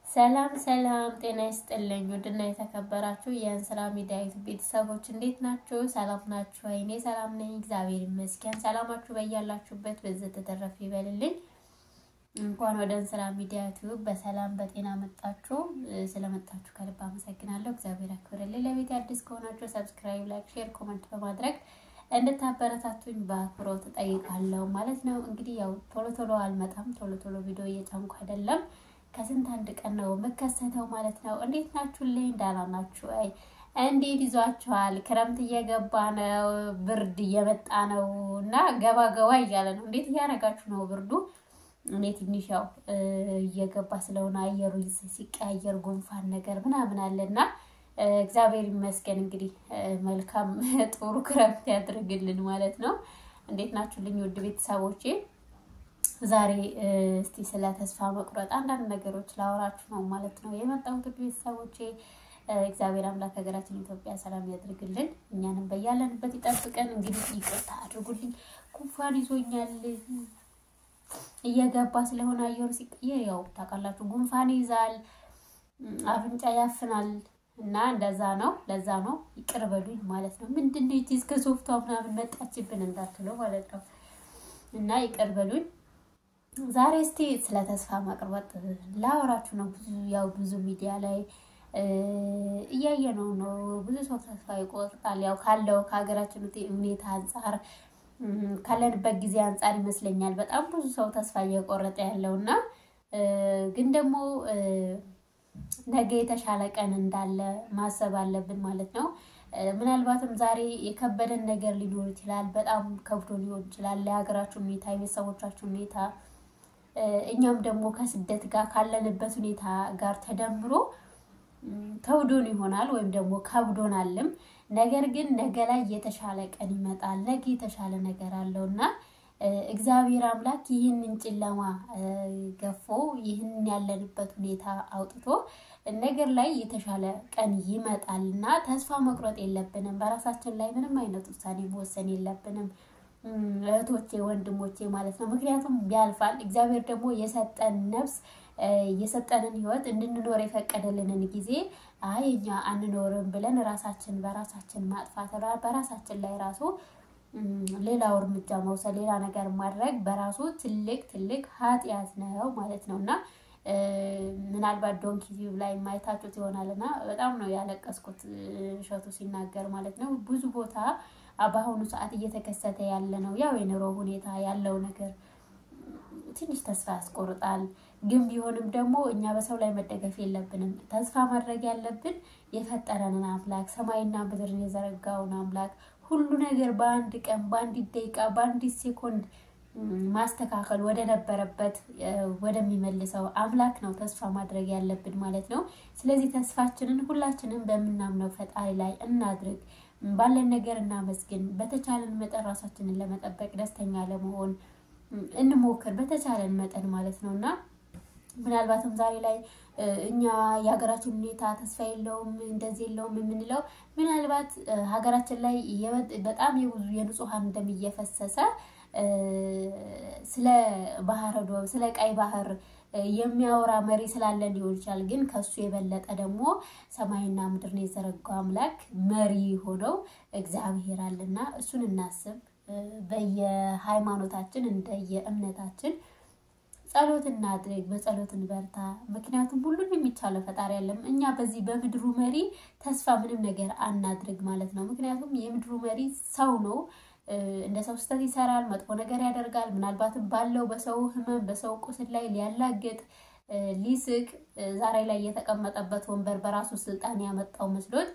ሰላም ሰላም፣ ጤና ይስጥልኝ ውድና የተከበራችሁ የእንስራ ሚዲያ ዩቱብ ቤተሰቦች እንዴት ናችሁ? ሰላም ናችሁ? እኔ ሰላም ነኝ፣ እግዚአብሔር ይመስገን። ሰላማችሁ በያላችሁበት በዘት ተተረፍ ይበልልኝ። እንኳን ወደ እንስራ ሚዲያ ዩቱብ በሰላም በጤና መጣችሁ። ስለመጣችሁ ከልብ አመሰግናለሁ። እግዚአብሔር ያክብርልኝ። ለቤት አዲስ ከሆናችሁ ሰብስክራይብ፣ ላይክ፣ ሼር፣ ኮመንት በማድረግ እንድታበረታቱኝ በአክብሮት እጠይቃለሁ ማለት ነው። እንግዲህ ያው ቶሎ ቶሎ አልመጣም፣ ቶሎ ቶሎ ቪዲዮ እየጫንኩ አይደለም ከስንት አንድ ቀን ነው የምከሰተው ማለት ነው። እንዴት ናችሁልኝ? ደህና ናችሁ? አይ እንዴት ይዟችኋል? ክረምት እየገባ ነው፣ ብርድ እየመጣ ነው እና ገባ ገባ እያለ ነው። እንዴት እያደረጋችሁ ነው? ብርዱ እኔ ትንሽ ያው እየገባ ስለሆነ አየሩ ሲቀያየር ጉንፋን ነገር ምናምን አለና እግዚአብሔር ይመስገን እንግዲህ መልካም ጥሩ ክረምት ያድርግልን ማለት ነው። እንዴት ናችሁልኝ ውድ ቤተሰቦቼ? ዛሬ እስቲ ስለ ተስፋ መቁረጥ አንዳንድ ነገሮች ላወራችሁ ነው ማለት ነው የመጣሁት ውድ ቤተሰቦቼ። እግዚአብሔር አምላክ ሀገራችን ኢትዮጵያ ሰላም ያድርግልን፣ እኛንም በያለንበት ይጠብቀን። እንግዲህ ይቅርታ አድርጉልኝ፣ ጉንፋን ይዞኛል እየገባ ስለሆነ አየሩ ሲቀየር ያው ታውቃላችሁ ጉንፋን ይዛል፣ አፍንጫ ያፍናል እና እንደዛ ነው። ለዛ ነው ይቅር በሉኝ ማለት ነው። ምንድን ነው ይቺ እስከ ሶፍቷ ምናምን መጣችብን እንዳትለው ማለት ነው እና ይቅር በሉኝ። ዛሬ እስቲ ስለ ተስፋ መቁረጥ ላወራችሁ ነው። ብዙ ያው ብዙ ሚዲያ ላይ እያየ ነው ነው ብዙ ሰው ተስፋ ይቆርጣል። ያው ካለው ከሀገራችን ሁኔታ አንጻር ካለንበት ጊዜ አንጻር ይመስለኛል በጣም ብዙ ሰው ተስፋ እየቆረጠ ያለው እና ግን ደግሞ ነገ የተሻለ ቀን እንዳለ ማሰብ አለብን ማለት ነው። ምናልባትም ዛሬ የከበደን ነገር ሊኖር ይችላል። በጣም ከብዶ ሊሆን ይችላል ለሀገራችን ሁኔታ፣ የቤተሰቦቻችን ሁኔታ እኛም ደግሞ ከስደት ጋር ካለንበት ሁኔታ ጋር ተደምሮ ከብዶን ይሆናል ወይም ደግሞ ከብዶናልም። ነገር ግን ነገ ላይ የተሻለ ቀን ይመጣል። ነገ የተሻለ ነገር አለው እና እግዚአብሔር አምላክ ይህንን ጨለማ ገፎ ይህንን ያለንበት ሁኔታ አውጥቶ ነገር ላይ የተሻለ ቀን ይመጣል እና ተስፋ መቁረጥ የለብንም። በራሳችን ላይ ምንም አይነት ውሳኔ መወሰን የለብንም እህቶቼ፣ ወንድሞቼ ማለት ነው። ምክንያቱም ያልፋል። እግዚአብሔር ደግሞ የሰጠን ነፍስ የሰጠንን ሕይወት እንድንኖር የፈቀደልንን ጊዜ አይ እኛ አንኖርም ብለን ራሳችን በራሳችን ማጥፋት በራሳችን ላይ ራሱ ሌላው እርምጃ መውሰድ ሌላ ነገር ማድረግ በራሱ ትልቅ ትልቅ ኃጢአት ነው ማለት ነው እና ምናልባት ዶንኪ ቲዩብ ላይ ማየታችሁት ይሆናል እና በጣም ነው ያለቀስኩት እሸቱ ሲናገር ማለት ነው። ብዙ ቦታ በአሁኑ ሰዓት እየተከሰተ ያለ ነው ያው የኑሮ ሁኔታ ያለው ነገር ትንሽ ተስፋ ያስቆርጣል። ግን ቢሆንም ደግሞ እኛ በሰው ላይ መደገፍ የለብንም። ተስፋ ማድረግ ያለብን የፈጠረንን አምላክ ሰማይና ምድርን የዘረጋውን አምላክ ሁሉ ነገር በአንድ ቀን፣ በአንዲት ደቂቃ፣ በአንዲት ሴኮንድ ማስተካከል ወደ ነበረበት ወደሚመልሰው አምላክ ነው ተስፋ ማድረግ ያለብን ማለት ነው። ስለዚህ ተስፋችንን ሁላችንም በምናምነው ፈጣሪ ላይ እናድርግ። ባለን ነገር እናመስግን። በተቻለን መጠን ራሳችንን ለመጠበቅ ደስተኛ ለመሆን እንሞክር በተቻለን መጠን ማለት ነው እና ምናልባትም ዛሬ ላይ እኛ የሀገራችን ሁኔታ ተስፋ የለውም እንደዚህ የለውም የምንለው ምናልባት ሀገራችን ላይ በጣም የብዙ የንጹሐን ደም እየፈሰሰ ስለ ባህረ ዶብ ስለ ቀይ ባህር የሚያወራ መሪ ስላለን ሊሆን ይችላል። ግን ከሱ የበለጠ ደግሞ ሰማይና ምድርን የዘረጋው አምላክ መሪ ሆነው እግዚአብሔር አለና እሱን እናስብ። በየሃይማኖታችን እንደየእምነታችን ጸሎት እናድርግ፣ በጸሎት እንበርታ። ምክንያቱም ሁሉን የሚቻለው ፈጣሪ ያለም እኛ በዚህ በምድሩ መሪ ተስፋ ምንም ነገር አናድርግ ማለት ነው። ምክንያቱም የምድሩ መሪ ሰው ነው። እንደ ሰው ስህተት ይሰራል፣ መጥፎ ነገር ያደርጋል። ምናልባትም ባለው በሰው ሕመም በሰው ቁስል ላይ ሊያላግጥ ሊስቅ ዛሬ ላይ የተቀመጠበት ወንበር በራሱ ስልጣን ያመጣው መስሎት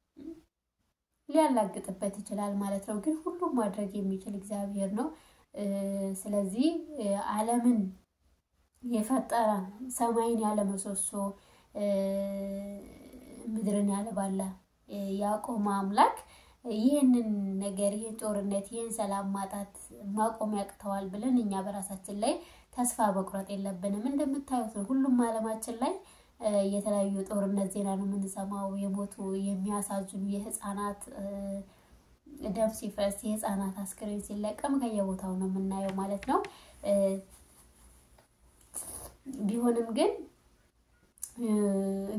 ሊያላግጥበት ይችላል ማለት ነው። ግን ሁሉም ማድረግ የሚችል እግዚአብሔር ነው። ስለዚህ ዓለምን የፈጠረ ሰማይን ያለ ምሰሶ ምድርን ያለ ባላ ያቆመ አምላክ ይህንን ነገር ይህን ጦርነት ይህን ሰላም ማጣት ማቆም ያቅተዋል ብለን እኛ በራሳችን ላይ ተስፋ መቁረጥ የለብንም። እንደምታዩት ነው ሁሉም ዓለማችን ላይ የተለያዩ ጦርነት ዜና ነው የምንሰማው። የሞቱ የሚያሳዝኑ የህፃናት ደም ሲፈስ የህፃናት አስክሬን ሲለቀም ከየቦታው ነው የምናየው ማለት ነው። ቢሆንም ግን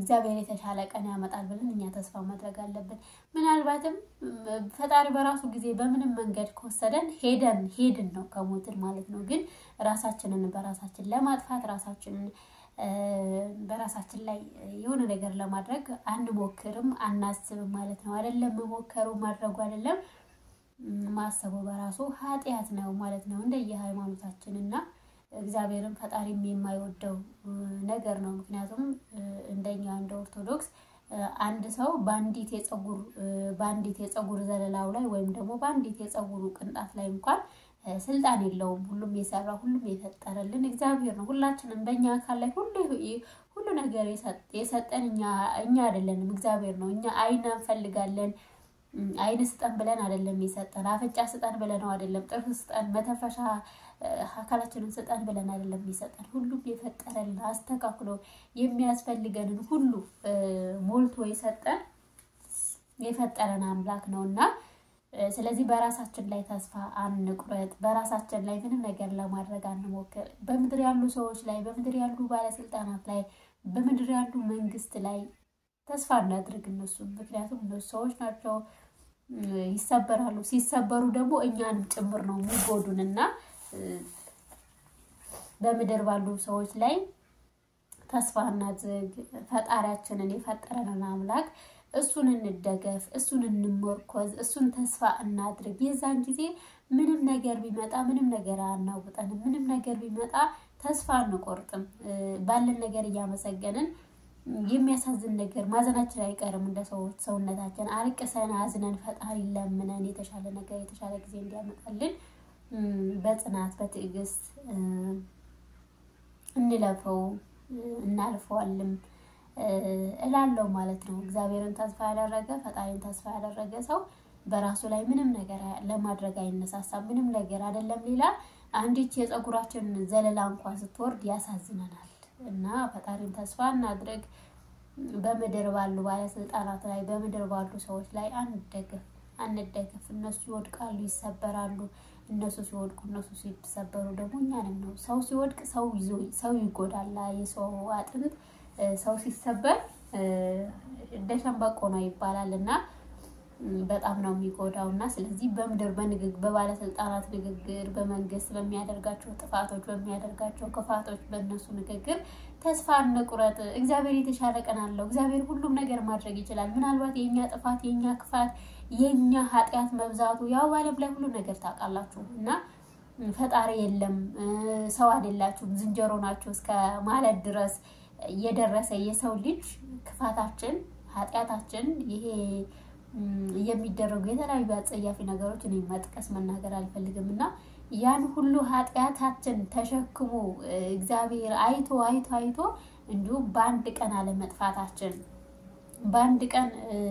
እግዚአብሔር የተሻለ ቀን ያመጣል ብለን እኛ ተስፋ ማድረግ አለብን። ምናልባትም ፈጣሪ በራሱ ጊዜ በምንም መንገድ ከወሰደን ሄደን ሄድን ነው ከሞትን ማለት ነው። ግን ራሳችንን በራሳችን ለማጥፋት ራሳችንን በራሳችን ላይ የሆነ ነገር ለማድረግ አንሞክርም፣ አናስብም ማለት ነው። አይደለም መሞከሩ ማድረጉ አይደለም ማሰቡ በራሱ ኃጢአት ነው ማለት ነው። እንደየ ሃይማኖታችን እና እግዚአብሔርን ፈጣሪም የማይወደው ነገር ነው። ምክንያቱም እንደኛ እንደ ኦርቶዶክስ አንድ ሰው በአንዲት የፀጉር በአንዲት የፀጉር ዘለላው ላይ ወይም ደግሞ በአንዲት የፀጉሩ ቅንጣት ላይ እንኳን ስልጣን የለውም። ሁሉም የሰራ ሁሉም የፈጠረልን እግዚአብሔር ነው። ሁላችንም በእኛ አካል ላይ ሁሉ ሁሉ ነገር የሰጠን እኛ እኛ አይደለንም፣ እግዚአብሔር ነው። እኛ አይን እንፈልጋለን አይን ስጠን ብለን አይደለም የሰጠን። አፍንጫ ስጠን ብለነው አይደለም። ጥርስ ስጠን፣ መተንፈሻ አካላችንን ስጠን ብለን አይደለም የሰጠን። ሁሉም የፈጠረልን አስተካክሎ የሚያስፈልገንን ሁሉ ሞልቶ የሰጠን የፈጠረን አምላክ ነው እና ስለዚህ በራሳችን ላይ ተስፋ አንቁረጥ። በራሳችን ላይ ምንም ነገር ለማድረግ አንሞክር። በምድር ያሉ ሰዎች ላይ፣ በምድር ያሉ ባለስልጣናት ላይ፣ በምድር ያሉ መንግስት ላይ ተስፋ እናድርግ እነሱ ምክንያቱም እነሱ ሰዎች ናቸው፣ ይሰበራሉ። ሲሰበሩ ደግሞ እኛንም ጭምር ነው የሚጎዱን እና በምድር ባሉ ሰዎች ላይ ተስፋ እናድርግ። ፈጣሪያችንን የፈጠረንን አምላክ እሱን እንደገፍ፣ እሱን እንመርኮዝ፣ እሱን ተስፋ እናድርግ። የዛን ጊዜ ምንም ነገር ቢመጣ ምንም ነገር አናውጠንም። ምንም ነገር ቢመጣ ተስፋ አንቆርጥም። ባለን ነገር እያመሰገንን የሚያሳዝን ነገር ማዘናችን አይቀርም። እንደ ሰዎች ሰውነታችን አልቅሰን አዝነን ፈጣሪ ለምነን የተሻለ ነገር የተሻለ ጊዜ እንዲያመጣልን በጽናት በትዕግስት እንለፈው እናልፈዋልም እላለው ማለት ነው። እግዚአብሔርን ተስፋ ያደረገ ፈጣሪን ተስፋ ያደረገ ሰው በራሱ ላይ ምንም ነገር ለማድረግ አይነሳሳም። ምንም ነገር አይደለም ሌላ አንዲች የፀጉራችን ዘለላ እንኳን ስትወርድ ያሳዝነናል። እና ፈጣሪን ተስፋ እናድርግ። በምድር ባሉ ባለስልጣናት ላይ በምድር ባሉ ሰዎች ላይ አንደገፍ አንደገፍ። እነሱ ይወድቃሉ፣ ይሰበራሉ። እነሱ ሲወድቁ እነሱ ሲሰበሩ ደግሞ እኛንም ነው። ሰው ሲወድቅ ሰው ይዞ ሰው ይጎዳል። የሰው አጥንት ሰው ሲሰበር እንደ ሸንበቆ ነው ይባላል እና በጣም ነው የሚጎዳው እና ስለዚህ በምድር በንግግር በባለስልጣናት ንግግር በመንግስት በሚያደርጋቸው ጥፋቶች በሚያደርጋቸው ክፋቶች በእነሱ ንግግር ተስፋ እንቁረጥ። እግዚአብሔር የተሻለ ቀን አለው። እግዚአብሔር ሁሉም ነገር ማድረግ ይችላል። ምናልባት የእኛ ጥፋት የእኛ ክፋት የእኛ ኃጢአት መብዛቱ ያው በዓለም ላይ ሁሉ ነገር ታውቃላችሁ እና ፈጣሪ የለም ሰው አይደላችሁም ዝንጀሮ ናችሁ እስከ ማለት ድረስ የደረሰ የሰው ልጅ ክፋታችን ኃጢአታችን ይሄ የሚደረጉ የተለያዩ አጸያፊ ነገሮች እኔ መጥቀስ መናገር አልፈልግም እና ያን ሁሉ ኃጢአታችን ተሸክሞ እግዚአብሔር አይቶ አይቶ አይቶ እንዲሁም በአንድ ቀን አለመጥፋታችን በአንድ ቀን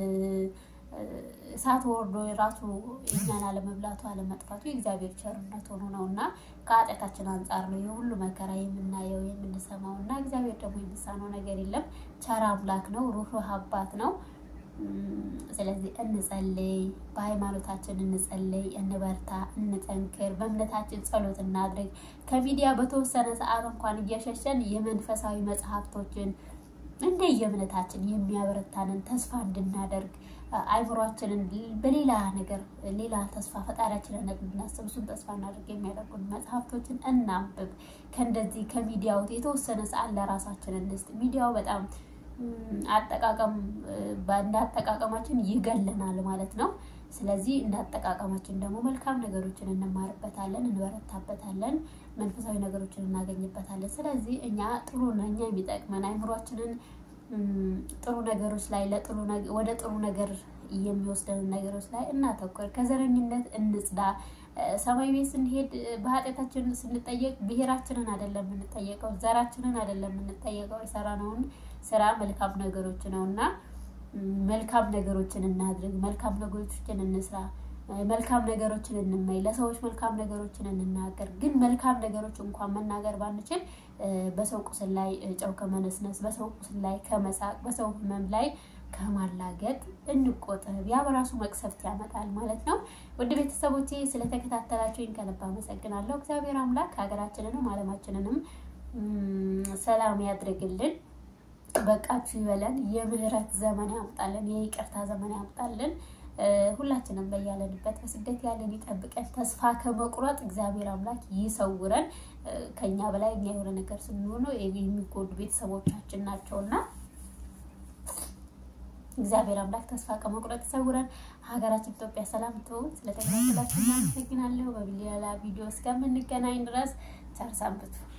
እሳት ወርዶ የራሱ እኛን አለመብላቱ አለመጥፋቱ የእግዚአብሔር ቸርነት ሆኖ ነው እና ከኃጢአታችን አንጻር ነው የሁሉ መከራ የምናየው የምንሰማው እና እግዚአብሔር ደግሞ የሚሳነው ነገር የለም። ቸር አምላክ ነው። ሩህሩህ አባት ነው። ስለዚህ እንጸልይ፣ በሃይማኖታችን እንጸልይ፣ እንበርታ፣ እንጠንክር፣ በእምነታችን ጸሎት እናድርግ። ከሚዲያ በተወሰነ ሰዓት እንኳን እየሸሸን የመንፈሳዊ መጽሐፍቶችን እንደ የእምነታችን የሚያበረታንን ተስፋ እንድናደርግ አይምሯችንን በሌላ ነገር ሌላ ተስፋ ፈጣሪያችንን እንድናስብ እሱን ተስፋ እናደርግ የሚያደርጉን መጽሐፍቶችን እናንብብ። ከእንደዚህ ከሚዲያው የተወሰነ ሰዓት ለራሳችን እንስጥ። ሚዲያው በጣም አጠቃቀም እንደ አጠቃቀማችን ይገለናል ማለት ነው። ስለዚህ እንደ አጠቃቀማችን ደግሞ መልካም ነገሮችን እንማርበታለን፣ እንበረታበታለን፣ መንፈሳዊ ነገሮችን እናገኝበታለን። ስለዚህ እኛ ጥሩ እኛ የሚጠቅመን አይምሯችንን ጥሩ ነገሮች ላይ ለጥሩ ወደ ጥሩ ነገር የሚወስደንን ነገሮች ላይ እናተኩር። ከዘረኝነት እንጽዳ። ሰማይ ቤት ስንሄድ በኃጢአታችን ስንጠየቅ ብሔራችንን አይደለም የምንጠየቀው፣ ዘራችንን አይደለም የምንጠየቀው። የሰራነውን ስራ መልካም ነገሮች ነው እና መልካም ነገሮችን እናድርግ፣ መልካም ነገሮችን እንስራ፣ መልካም ነገሮችን እንመኝ፣ ለሰዎች መልካም ነገሮችን እንናገር። ግን መልካም ነገሮች እንኳን መናገር ባንችል በሰው ቁስል ላይ ጨው ከመነስነስ፣ በሰው ቁስል ላይ ከመሳቅ፣ በሰው ሕመም ላይ ከማላገጥ እንቆጠብ። ያ በራሱ መቅሰፍት ያመጣል ማለት ነው። ውድ ቤተሰቦቼ ስለተከታተላችሁኝ ከልብ አመሰግናለሁ። እግዚአብሔር አምላክ ሀገራችንንም ዓለማችንንም ሰላም ያድርግልን። በቃችሁ ይበለን። የምህረት ዘመን ያምጣልን። የይቅርታ ዘመን ያምጣልን። ሁላችንም በያለንበት በስደት ያለን ይጠብቀን። ተስፋ ከመቁረጥ እግዚአብሔር አምላክ ይሰውረን። ከኛ በላይ እኛ የሆነ ነገር ስንሆነ የሚጎዱ ቤተሰቦቻችን ናቸውና እግዚአብሔር አምላክ ተስፋ ከመቁረጥ ይሰውረን። ሀገራችን ኢትዮጵያ ሰላም ትሁን። ስለተከታተላችሁ እናመሰግናለሁ። በሌላ ቪዲዮ እስከምንገናኝ ድረስ ቸር ሰንብቱ።